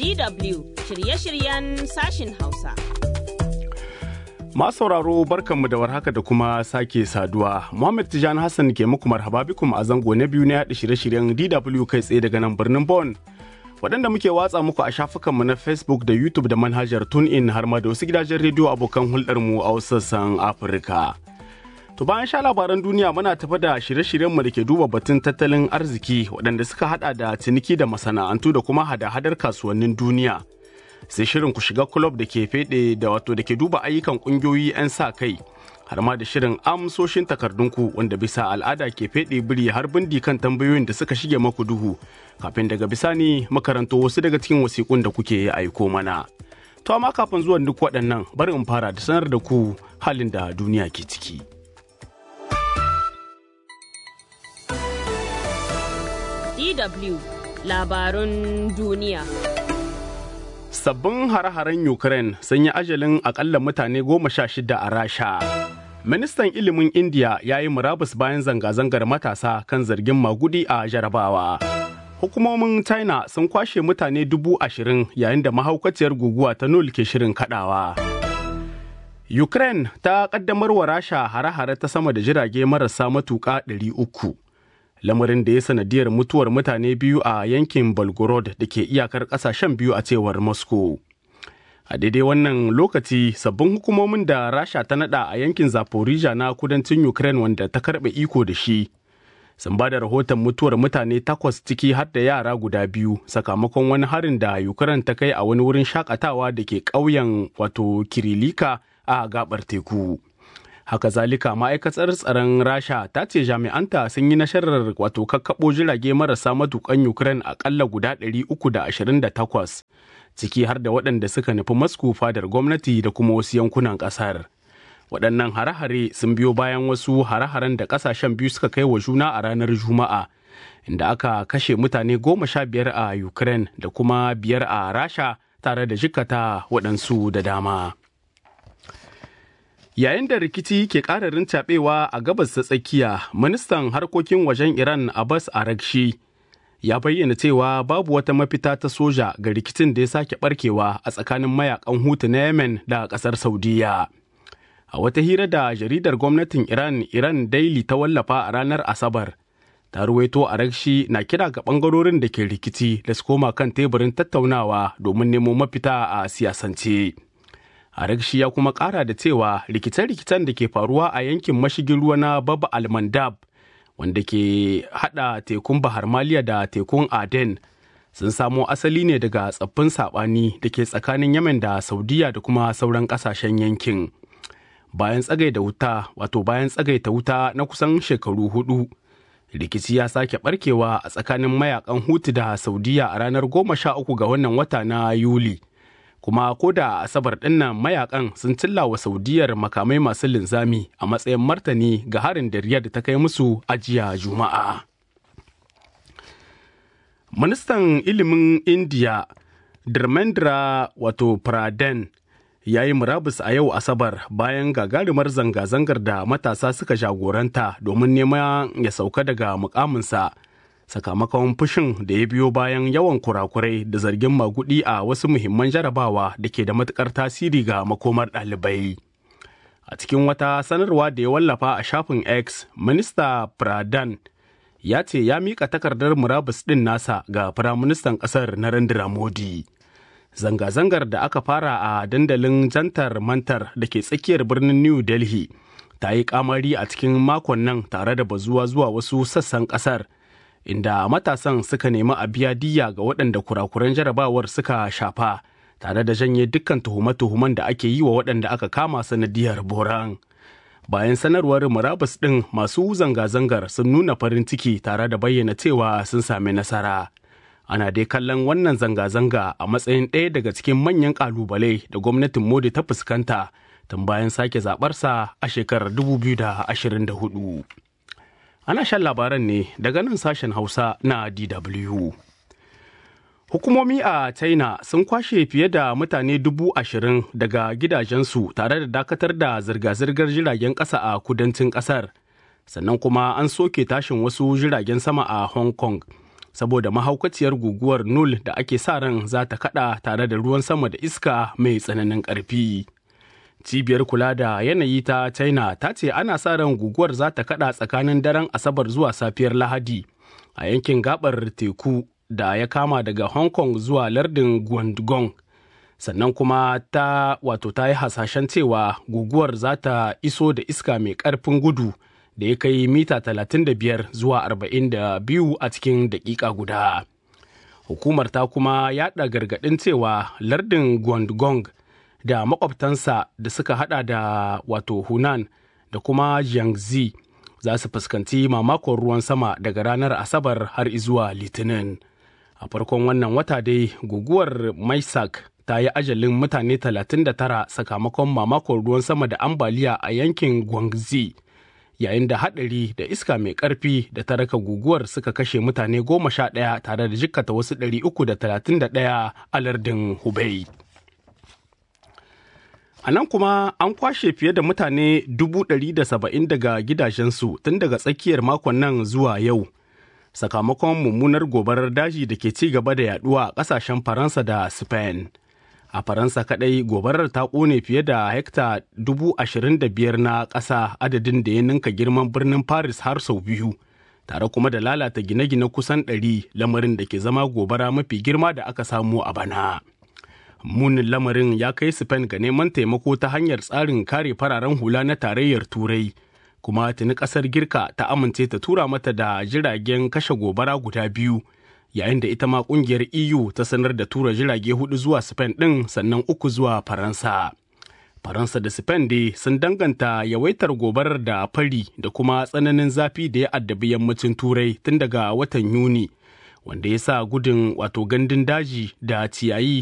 DW shirye-shiryen sashin Hausa. Masu sauraro barkanmu da warhaka da kuma sake saduwa. Muhammad Tijani Hassan ke muku marhaba bikum a zango na biyu na yaɗa shirye-shiryen DW kai tsaye daga nan birnin Bon. Waɗanda muke watsa muku a shafukanmu na Facebook da YouTube da manhajar TuneIn har ma da wasu gidajen rediyo abokan hulɗarmu a wasu sassan Afirka. To bayan sha labaran duniya muna tafa da shirye-shiryenmu da ke duba batun tattalin arziki waɗanda suka hada da ciniki da masana'antu da kuma hada-hadar kasuwannin duniya. Sai shirin ku shiga kulob da ke fede da wato da ke duba ayyukan ƙungiyoyi 'yan sa kai har ma da shirin amsoshin takardunku wanda bisa al'ada ke fede biri har bindi kan tambayoyin da suka shige maku duhu kafin daga bisani makaranto wasu daga cikin wasiƙun da kuke aiko mana. To amma kafin zuwan duk waɗannan bari in fara da sanar da ku halin da duniya ke ciki. DW labarun duniya. Sabbin hare-haren Ukraine sun yi ajalin akalla mutane goma sha shida a Rasha. Ministan ilimin India ya yi murabus bayan zanga-zangar matasa kan zargin magudi a jarabawa. Hukumomin China sun kwashe mutane dubu ashirin yayin da mahaukaciyar guguwa ta nul ke shirin kadawa. Ukraine ta kaddamar wa Rasha hare-hare ta sama da jirage marasa matuƙa ɗari uku. lamarin da ya sanadiyar mutuwar mutane biyu a yankin Belgorod da ke iyakar kasashen biyu a cewar Moscow. A daidai wannan lokaci sabbin hukumomin da Rasha ta nada a yankin Zaporizhia na kudancin Ukraine wanda ta karbe iko da shi. Sun ba da rahoton mutuwar mutane takwas ciki har da yara guda biyu sakamakon wani harin da Ukraine ta kai a wani wurin shakatawa da ke ƙauyen wato Kirilika a gabar teku. haka zalika ma'aikatar tsaron rasha ta ce jami'anta sun yi nasarar wato kakkaɓo jirage marasa matukan ukraine akalla guda 328 ciki har da waɗanda suka nufi masku fadar gwamnati da kuma wasu yankunan ƙasar waɗannan hare-hare sun biyo bayan wasu hare-haren da ƙasashen biyu suka kai wa juna a ranar juma'a inda aka kashe mutane goma sha biyar a ukraine da kuma biyar a rasha tare da jikata waɗansu da dama. Yayin da rikici ke ƙararin caɓewa a gabas ta tsakiya, ministan harkokin wajen Iran Abbas Arakshi ya bayyana cewa babu wata mafita ta soja ga rikicin da ya sake barkewa a tsakanin mayakan hutu na Yemen da ƙasar Saudiya. A wata hira da jaridar gwamnatin Iran Iran Daily ta wallafa a ranar Asabar, ta ruwaito Arakshi na kira ga ɓangarorin da ke rikici da su koma kan teburin tattaunawa domin nemo mafita a siyasance. Arakshi ya kuma ƙara da cewa rikice-rikicen da ke faruwa a yankin mashigin ruwa na Baba Almandab wanda ke hada tekun Bahar Maliya da tekun Aden sun samo asali ne daga tsaffin saɓani da ke tsakanin Yemen da Saudiya da kuma sauran ƙasashen yankin. Bayan tsagaita wuta, wato bayan tsagaita wuta na kusan shekaru hudu, rikici ya sake barkewa a tsakanin mayakan Hutu da Saudiya a ranar goma sha uku ga wannan wata na Yuli. kuma ko da asabar dinnan mayakan sun cilla wa saudiyar makamai masu linzami a matsayin martani ga harin da riyad ta kai musu ajiya juma'a ministan ilimin india Dharmendra wato Pradhan ya yi murabus a yau asabar bayan gagarumar zanga-zangar da matasa suka jagoranta domin neman ya sauka daga mukaminsa sakamakon fushin da ya biyo bayan yawan kurakurai da zargin magudi a wasu muhimman jarabawa da ke da matukar tasiri ga makomar ɗalibai. A cikin wata sanarwa da ya wallafa a shafin X, Minista Pradhan ya ce ya miƙa takardar murabus ɗin nasa ga Firaministan ƙasar Narendra Modi. Zanga-zangar da aka fara a dandalin jantar mantar da ke tsakiyar birnin New Delhi ta yi kamari a cikin makon nan tare da bazuwa zuwa wasu sassan ƙasar. inda matasan suka nemi a biya diya ga waɗanda kurakuran jarabawar suka shafa tare da janye dukkan tuhume-tuhumen da ake yi wa waɗanda aka kama sanadiyar boran. Bayan sanarwar murabus ɗin masu zanga-zangar sun nuna farin ciki tare da bayyana cewa sun sami nasara. Ana dai kallon wannan zanga-zanga a matsayin ɗaya daga cikin manyan ƙalubale da gwamnatin Modi ta fuskanta tun bayan sake zaɓarsa a shekarar 2024. Ana shan labaran ne daga nan sashen Hausa na DW. Hukumomi a China sun kwashe fiye da mutane dubu ashirin daga gidajensu tare da dakatar da zirga-zirgar jiragen ƙasa a kudancin ƙasar. Sannan kuma an soke tashin wasu jiragen sama a Hong Kong saboda mahaukaciyar guguwar nul da ake sa ran za ta kada tare da ruwan sama da iska mai tsananin ƙarfi. cibiyar kula da yanayi ta china ta ce ana sa ran guguwar za ta kada tsakanin daren asabar zuwa safiyar lahadi a yankin gabar teku da ya kama daga hong kong zuwa lardin guangdong sannan kuma ta wato ta yi hasashen cewa guguwar za ta iso da iska mai karfin gudu da ya kai mita 35 zuwa 42 a cikin daƙiƙa guda hukumar ta kuma yaɗa gargaɗin cewa lardin guangdong da makwabtansa da suka hada da wato Hunan da kuma Jiangxi za su fuskanci mamakon ruwan sama daga ranar Asabar har zuwa Litinin. A farkon wannan wata dai guguwar Maisak ta yi ajalin mutane 39 sakamakon mamakon ruwan sama da ambaliya a yankin Guangxi. Yayin da haɗari da iska mai ƙarfi da ta raka guguwar suka kashe mutane goma sha ɗaya tare da jikkata wasu 331 a lardin Hubei. A nan kuma an kwashe fiye da mutane saba'in daga gidajensu tun daga tsakiyar makon nan zuwa yau. Sakamakon mummunar gobarar daji da ke ci gaba da yaduwa a ƙasashen Faransa da Spain. A Faransa kaɗai gobarar ta ƙone fiye da hekta biyar na ƙasa adadin da ya ninka girman birnin Paris har sau biyu. Tare kuma da lalata gine-gine kusan ɗari lamarin da ke zama gobara mafi girma da aka samu a bana. munin lamarin ya kai Spain ga neman taimako ta hanyar tsarin kare fararen hula na tarayyar turai kuma tuni kasar girka ta amince ta tura mata da jiragen kashe gobara guda biyu yayin da ita ma kungiyar eu ta sanar da tura jirage hudu zuwa Spain ɗin sannan uku zuwa faransa faransa da spain dai sun danganta yawaitar gobarar da fari da kuma tsananin zafi da ya addabi yammacin turai tun daga watan yuni wanda ya sa gudun wato gandun daji da ciyayi